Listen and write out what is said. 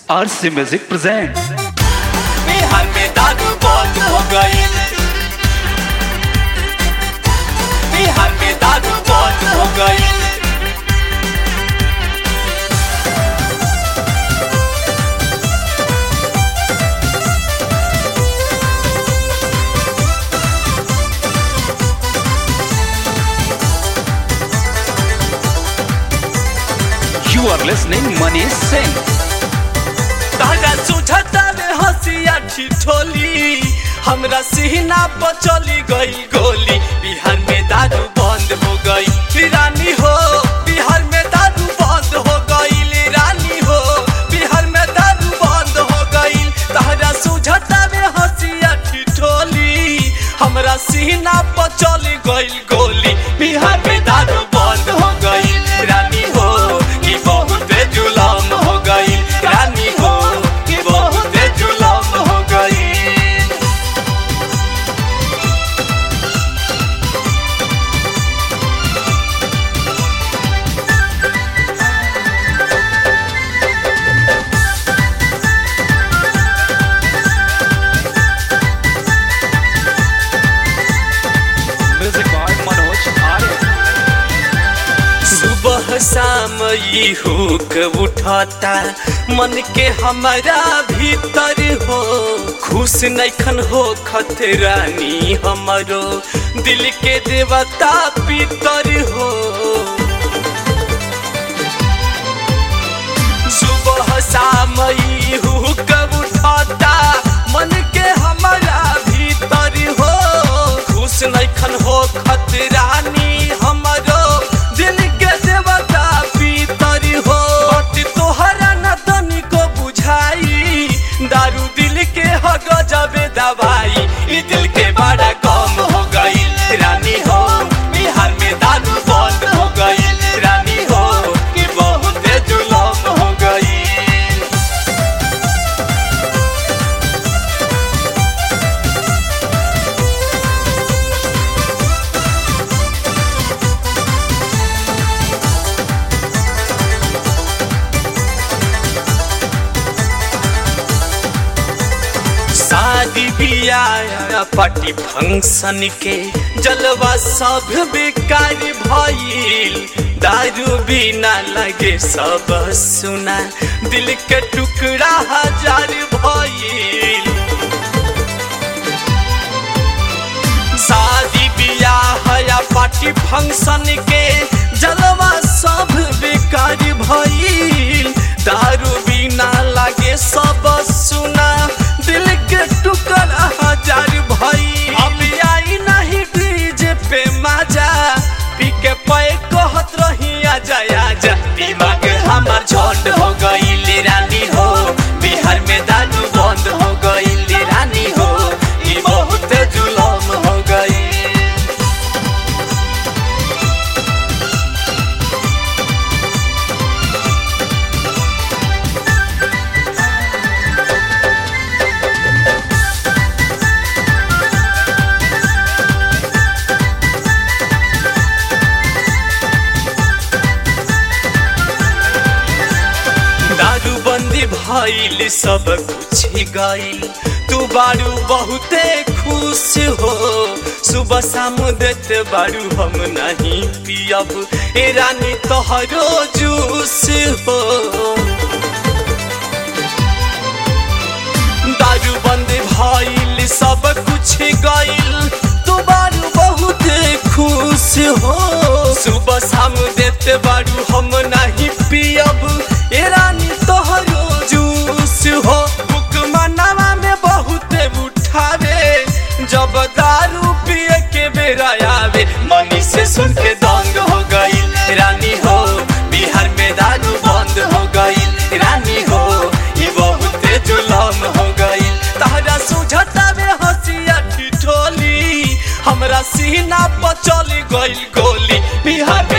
RC Music presents Bihar में दारू बंद हो गई बिहार में दारू बंद हो गई You are listening Manish Singh. तारा सुझता में हंसिया ठिठोली हमरा सीना पर चली गई गोली बिहार में दारू बंद हो गई रानी हो बिहार में दारू बंद हो गई रानी हो बिहार में दारू बंद हो गई तारा सुझता में हंसिया ठिठोली हमरा सीना पर चली गई गोली बिहार में दारू बंद हो गई रानी हो कि बहुत जुलम हो गई रानी हो कि बहुत जुलम हो गई Music by Manoj Arya. सुबह शाम ई हुक उठता मन के हमारा भीतर हो खुश नैखन हो खतरानी हमरो दिल के देवता पितर हो सुबह शाम ई हुक उठता मन के हमारा भीतर हो खुश नैखन हो खतरानी हमरो दिल के देवता पीतर हो बट तोहरा न तनिको बुझाई दारू दिल के हो गजबे दवाई ई दिल के बड़ा कम हो गई रानी हो बिहार में दारू बंद हो गई रानी हो कि बहुत जुलम हो गई शादी बियाह पार्टी फंक्शन के जलवा सब बेकार भइल दारू बिना लगे सब सुना दिल के टुकड़ा हजार भइल शादी बियाह या पार्टी फंक्शन के जलवा सब बेकार भइल दारू बिना लागे सब सुना दिल के टुकड़ा हजार भइल अब आई नहीं डीजे पे मजा पी के पे कहत रही आजा आजा दिमाग हमार झंड हो गई रानी हो बिहार में दारू बंद हो गई रानी हो ई बहुत जुलम हो गई दारू बंदी भइल सब कुछ गइल तू बारू बहुते खुश हो सुबह शाम देत बारू हम नहीं पियब ए रानी तोहरो जूस हो दारू बंद भइल सब कुछ गइल तू बारू बहुत खुश हो सुबह शाम देते बारू हम नहीं पियब ए रानी तोहरो जूस हो बुक मनावा में बहुत उठावे जब दारू पिए के बेरा आवे मनी से सुन के दंग हो गई रानी हो बिहार में दारू बंद हो गई रानी हो ये बहुत जुलम हो गई तहरा सुझता में हंसिया ठिठोली हमरा सीना पर चली गई गोली बिहार में